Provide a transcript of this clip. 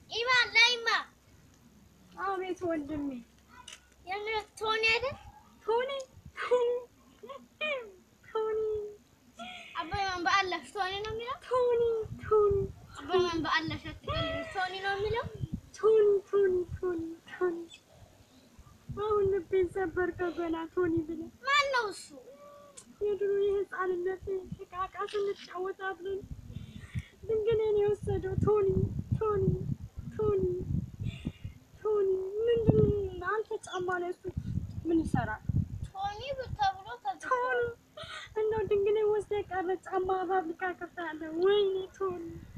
ኢማ ላይማ አቤት ወንድሜ የምር ቶኒ አይደል? ቶኒ ቶኒ አባይ ማን በአላህ ቶኒ ነው የሚለው? ቶኒ ቶኒ አባይ ማን በአላህ አትቀልድ፣ ቶኒ ነው የሚለው? ቶኒ ቶኒ ቶኒ ቶኒ አሁን ልቤን ሰበርከው ገና ቶኒ ብለህ ማን ነው እሱ? የድሮ የህፃንነት እቃቃ ስንጫወት አብረን ድንግሌን የወሰደው ቶኒ ቶኒ ቶኒ ቶኒ ምንድን አንተ ጫማ ላይ እሱ ምን ይሰራል? ቶኒ ተብሎ ተጽፏል። ቶኒ እንደው ድንግሌ ወስደ የቀረ ጫማ ፋብሪካ ከፍታለህ። ወይኔ ቶኒ